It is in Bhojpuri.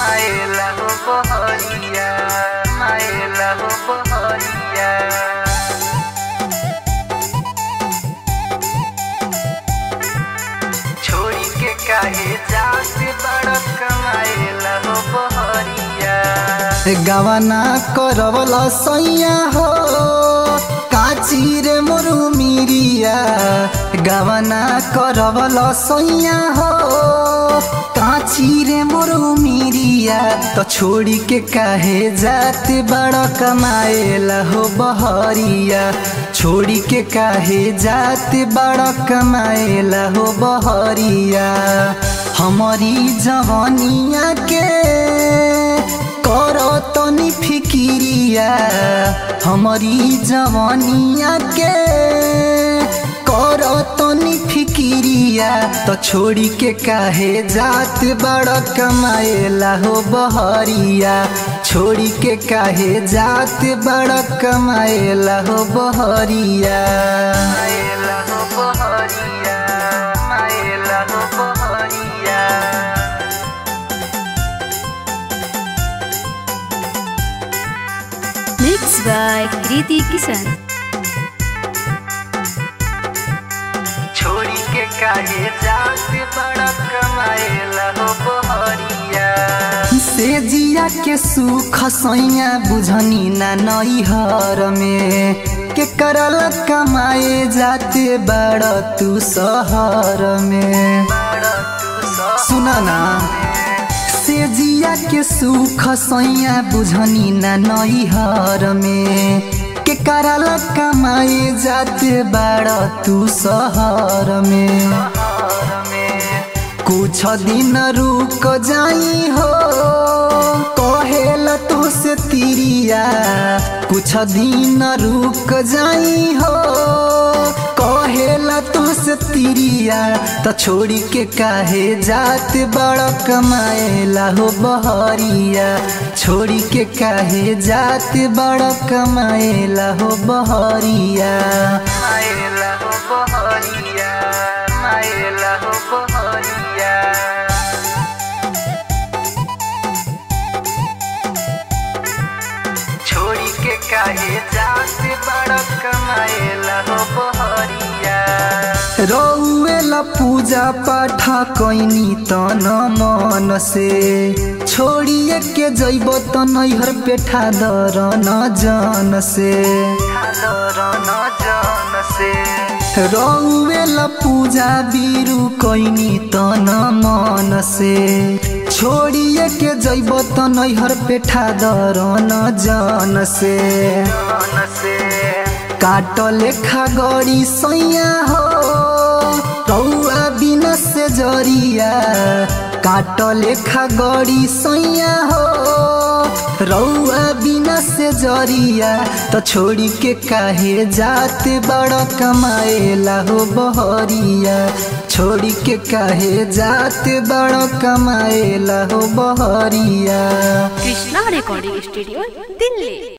मायला हो बहरिया मायला हो बहरिया छोड़ी के काहे जात बड़ कमाएला हो बहरिया गवना करवल सैया हो काची रे मोरू मिरिया गवना करवल सैया हो काची रे मोरू मिरिया तो छोड़ी के काहे जात बड़ कमाएला हो बहरिया छोड़ी के काहे जात बड़ कमाएला हो बहरिया हमारी जवानिया के करो तनी फिकिरिया हमारी जवानिया के करो तनी फिकिरिया तो छोड़ी के काहे जात बड़ कमाएला हो बहरिया छोड़ी के काहे जात बड़ कमाएला हो बहरिया मायला हो बहरिया मायला हो बहरिया Mixed by Kriti Kisan. छोड़ी के काहे जात बड़ कमाएला हो बहरिया से जिया के सुख सैया बुझनी ना नैहर में के करल कमाए जाते बड़ तू शहर में सुना ना से जिया के सुख सैया बुझनी ना नैहर में के करल कमाए जाते बड़ तू शहर में कुछ दिन रुक जाई हो कहेला तो से तिरिया कुछ दिन रुक जाई हो कहेला तो से तिरिया तो छोड़ी के काहे जात बड़ कमाएला हो बहरिया छोड़ी के काहे जात बड़ कमाएला हो बहरिया मायला हो बहरिया मायला हो बहरिया छोड़ी के काहे जात बड़ कमाएला हो बहरिया रौएला पूजा पाठा कैनी तन मन से छोड़िए के जैब त नैहर पेठा दर न जन से खादर न जन से रौएला पूजा बिरु कैनी तन मन से छोड़िए के जैब त नैहर पेठा दर न जन से जन से काट लेखा गड़ी सैया हो रौआ बिना से जरिया काट लेखा गड़ी सैया हो रौआ बिना से जरिया तो छोड़ी के काहे जात बड़ कमाएला हो बहरिया छोड़ी के काहे जात बड़ कमाएला हो बहरिया Krishna Recording Studio, Delhi.